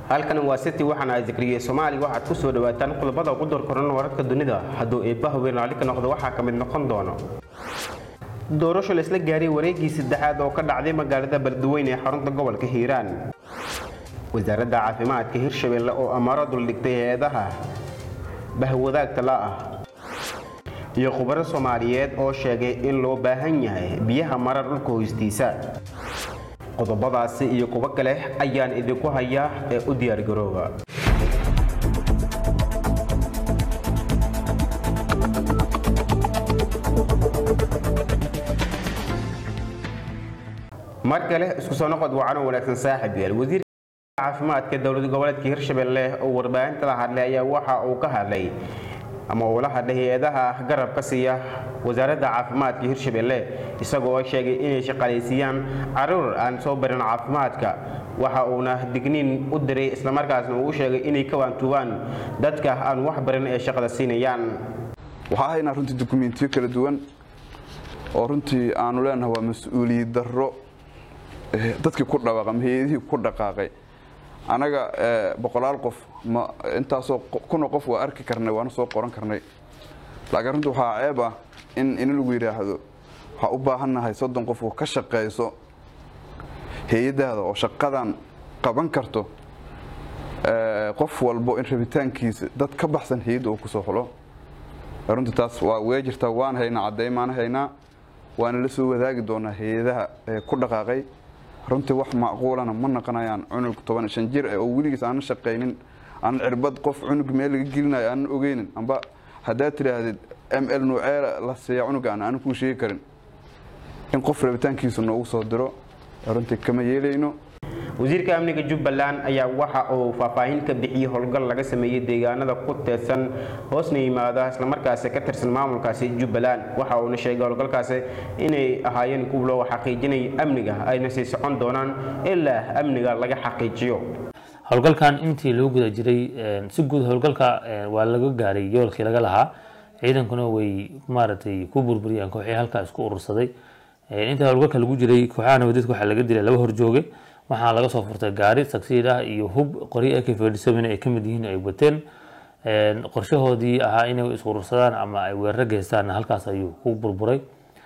halkan waa city waxaana zikriyey soomaaliya waxaad ku soo dhawaataan qodobada ugu dorkoran wararka dunida hadduu eebbaha weyn raalli ka noqdo waxaa ka mid noqon doono doorasho la isla gaaray wareegii saddexaad oo ka dhacday magaalada beledweyne ee xarunta gobolka hiiraan wasaaradda caafimaadka hirshabelle oo amaaro duldhigtay hay-adaha bahwadaagta la ah iyo khubaro soomaaliyeed oo sheegay in loo baahan yahay biyaha mara dhulka hoostiisa qodobadaasi iyo kuwo kale ayaan idinku hayaa ee u diyaargarooba mar kale isku soo noqod wacan oo wanaagsan saaxib yaal wasiirka caafimaadka dowlad goboleedka hirshabelle oo warbaahinta la hadlay ayaa waxa uu ka hadlay ama uu la hadlay hay-adaha garabka siiya wasaaradda caafimaadka hirshabelle isagoo sheegay inay shaqaalaysiiyaan caruur aan soo barin caafimaadka waxa uuna digniin u diray islamarkaasna uu sheegay inay ka waantuubaan dadka aan wax barin ee shaqada siinayaan waxaa haynaa runtii dukumentiyo kala duwan oo runtii aanu leenahay waa mas-uuliyad darro dadkii ku dhawaaqay ama hay-adihii ku dhaqaaqay anaga boqolaal qof ma intaasoo kuna qof waa arki karnay waana soo qoran karnay laakiin runtii waxaa ceeb ah in in lagu yidhaahdo waxaa u baahannahay soddon qof oo ka shaqayso hay-adaada oo shaqadan qaban karto qof walbo in rabitaankiisa dad ka baxsan hay-adda uu kusoo xulo runtii taas waa wee jirtaa waan haynaa caddeymaana haynaa waana la soo wadaagi doonaa hay-adaha ku dhaqaaqay runtii wax macquulana ma naqonayaan cunug toban shan jir oo weligiis aanan shaqaynin aanan cirbad qof cunug meel laga gelinayo aanan ogeynin amba haddaad tidhaahdid m l nuuceela la siiya cunugaan aanan kuu sheegi karin in qof rabitaankiisa noogu soo diro runtii kama yeelayno wasiirka amniga jubbaland ayaa waxa uu faahfaahin ka bixiyey howlgal laga sameeyey deegaanada ku teedsan hoosna yimaada islamarkaasi ka tirsan maamulkaasi jubbaland waxa uuna sheegay howlgalkaasi inay ahaayeen kuwa loo xaqiijinaya amniga ayna sii socon doonaan ilaa amniga laga xaqiijiyo howlgalkan intii loo guda jiray si guud howlgalka waa laga gaaray yoolkii laga lahaa ciidankuna way maaragtay ku burburiyeen kooxii halkaa isku urursaday inta howlgalka lagu jiray kooxaha nabadeedka waxaa laga dilay laba horjooge waxaa laga soo furtay gaari tagsiid ah iyo hub qoryo ak fadhisomin ay kamid yihiin ay wateen qorshahoodii ahaa inay isurursadaan ama ay weeraro geystaan halkaas ayuu ku burburay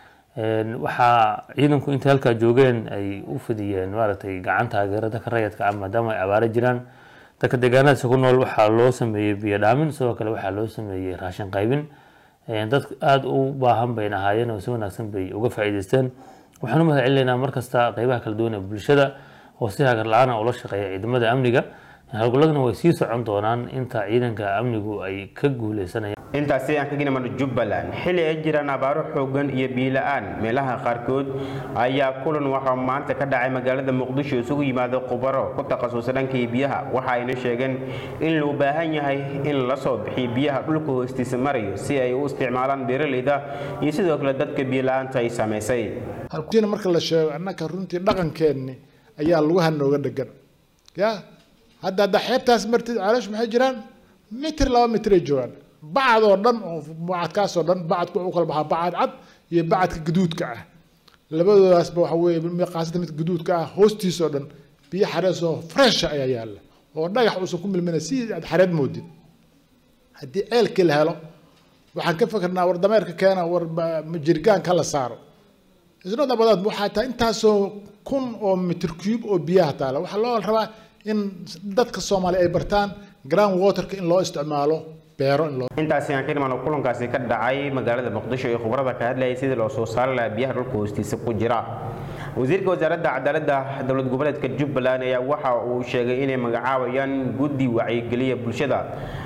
waxaa ciidanku intay halkaa joogeen ay u fidiyeen maaragtay gacan taageero dadka rayadka ah maadaama ay abaaro jiraan dadka deegaanadaasi ku nool waxaa loo sameeyey biyo dhaamin sidoo kale waxaa loo sameeyey raashin qaybin dad aada u baahan bayna ahaayeen oo si wanaagsan bay uga faa'iideysteen waxaan u mahad celinaynaa markasta qeybaha kala duwan ee bulshada oo si hagar la-aana ula shaqeeya ciidamada amniga howlgalladuna way sii socon doonaan inta ciidanka amnigu ay ka guuleysanayaan intaasi aan ka ginamano jubbaland xilli ay jiraan abaaro xoogan iyo biila-aan meelaha qaarkood ayaa kulan waxaa maanta ka dhacay magaalada muqdisho isugu yimaado khubaro ku takhasusa dhankii biyaha waxa ayna sheegeen in loo baahan yahay in la soo bixiyo biyaha dhulka hoostiisa marayo si ay u isticmaalaan beeraleyda iyo sidoo kale dadka biila-aanta ay saamaysay marka la sheego annaka runtii dhaqankeenni ayaa lugaha nooga dhegan ya hadda hadda xeebtaas martid calash maxay jiraan mitir laba mitray joogaan bacad oo dhan oo bacadkaasoo dhan bacadku wuxuu kala baxaa bacad cad iyo bacadka gaduudka ah labadoodaasba waxa weeye qaasada mid gaduudka ah hoostiisoo dhan biyo xarees oo fresh ayaa yaalla oo dhagax uusan ku milmina si aad xareed moodid haddii ceelkii la helo waxaan ka fikirnaa war dameerka keena war jirgaanka la saaro isnada badaad waxaa tahay intaasoo kun oo mitir cube oo biyaha taala waxaa loo rabaa in dadka soomaaliya ay bartaan ground waterka in loo isticmaalo beero in loo intaasi aan ka dhimano kulankaasi ka dhacay magaalada muqdisho ee khubarada ka hadlayay sidii loo soo saari lahaa biyaha dhulka hoostiisa ku jira wasiirka wasaaradda cadaaladda dowlad goboleedka jubbaland ayaa waxa uu sheegay inay magacaabayaan guddi wacyigeliya bulshada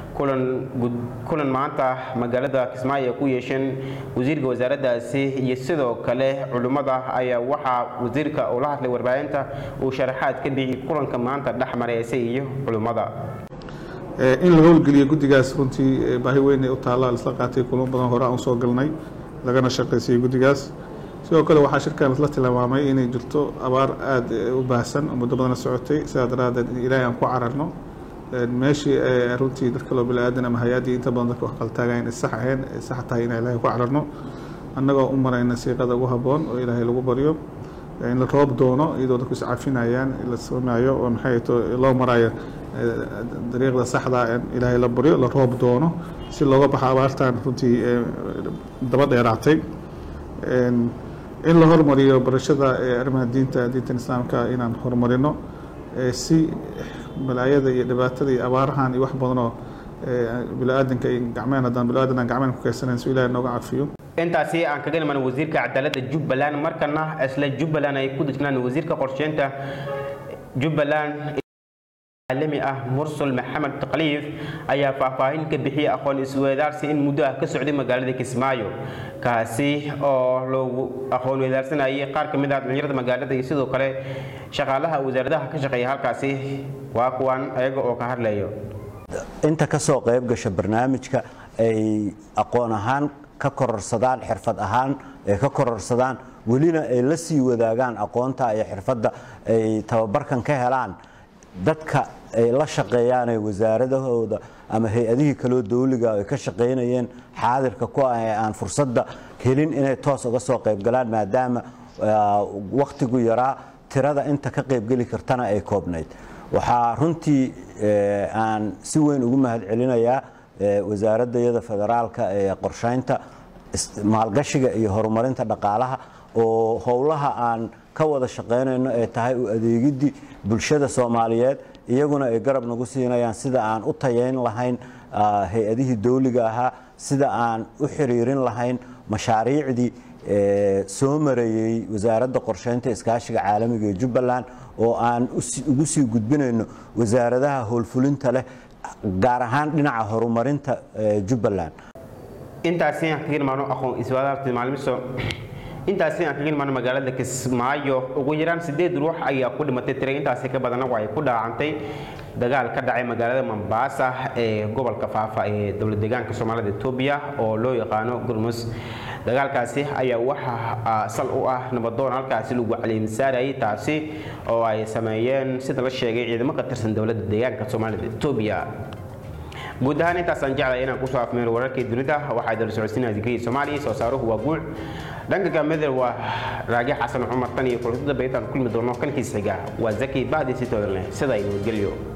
kulan maanta magaalada kismaayo ay ku yeesheen wasiirka wasaaraddaasi iyo sidoo kale culimmada ayaa waxaa wasiirka uu la hadlay warbaahinta uu sharaxaad ka bixiyey kulanka maanta dhex maray ise iyo culimmada in la howlgeliyo guddigaas runtii baahi weyn ee u taalla isla qaatay kulamo badan hore aan usoo galnay lagana shaqaysiiyey guddigaas sidoo kale waxaa shirkan isla tilmaamay inay jirto abaar aada u baahsan oo muddo badana socotay sidaa daraadeed in ilaahay aan ku cararno meeshii runtii dadka loo bilaadan ama hay-addii inta badan dadka wax qaltaagayn sax ahayn sax tahay inaan ilaahay ku cararno annagoo u marayna siiqada ugu habboon oo ilaahay lagu baryo in la roob doono iyadoo dadku iscafinayaan la samaayo oo maxay to loo marayo dariiqda saxda in ilaahay la baryo la roob doono si looga baxo abaartan runtii daba dheeraatay in la hormariyo barashada arrimaha diinta diintan islaamka inaan horumarino si balaayada iyo dhibaatada iyo abaarahan iyo wax badanoo biniaadanka gacmeen haddaan biniaadan aan gacmeen ku kaysanayn si ilaahay nooga cafiyo intaasi aan kaga niman wasiirka cadaaladda jubbaland markana isla jubbaland ay ku dejnaan wasiirka qorsheynta jubbaland caalami ah mursal maxamed taqliif ayaa faahfaahin ka bixiyay aqoon isweydaarsi in muddo ah ka socday magaalada kismaayo kaasi oo loogu aqoon weydaarsanayay qaar ka mid ah dhalinyarada magaalada iyo sidoo kale shaqaalaha wasaaradaha ka shaqeeya halkaasi waa kuwan ayaga oo ka hadlayo inta ka soo qayb gasha barnaamijka ay aqoon ahaan ka kororsadaan xirfad ahaan ay ka kororsadaan welina ay la sii wadaagaan aqoonta iyo xirfadda ay tababarkan ka helaan dadka ay la shaqeeyaan ee wasaaradahooda ama hay-adihii kaloo dawliga ay ka shaqaynayeen xaadirka ku ah ee aan fursadda helin inay toos uga soo qaybgalaan maadaama wakhtigu yaraa tirada inta ka qaybgeli kartana ay koobnayd waxaa runtii aan si weyn ugu mahadcelinayaa wasaaradayada federaalka ee qorshaynta maalgashiga iyo horumarinta dhaqaalaha oo howlaha aan ka wada shaqaynayno ee tahay u adeegidii bulshada soomaaliyeed iyaguna ay garab nagu siinayaan sida aan u tayayn lahayn hay-adihii dawliga ahaa sida aan u xiriirin lahayn mashaariicdii soo mareeyey wasaaradda qorshaynta iskaashiga caalamiga ee jubbaland oo aan ugu sii gudbinayno wasaaradaha howlfulinta leh gaar ahaan dhinaca horumarinta jubbaland intaasi aan kaga imaano aqoon iswaadaarta maalmiso intaasi aan kaga imaano magaalada kismaayo ugu yaraan sideed ruux ayaa ku dhimatay tira intaasi ka badanna waxay ku dhaacantay dagaal ka dhacay magaalada Mombasa ee gobolka Faafa ee dowlad deegaanka Soomaalida Itoobiya oo loo yaqaano Gurmus dagaalkaasi ayaa waxa sal u ah nabadoon halkaasi lagu caleemisaarayay taasi oo ay sameeyeen sida la sheegay ciidamo ka tirsan dowladda deegaanka Soomaalida Itoobiya guud ahaan intaasaan jeclay inaan kusoo afmeero wararkii dunida waxaa dala socodsiinaya digrii soomaaliya soo saaruhu waa guuc dhanka gaamada waa raagi xasan cumar tan iyo kulantada baytaan kulmi doono kalkiis xiga waa zaki bacdi si toodan leh sida ay nabadgelyo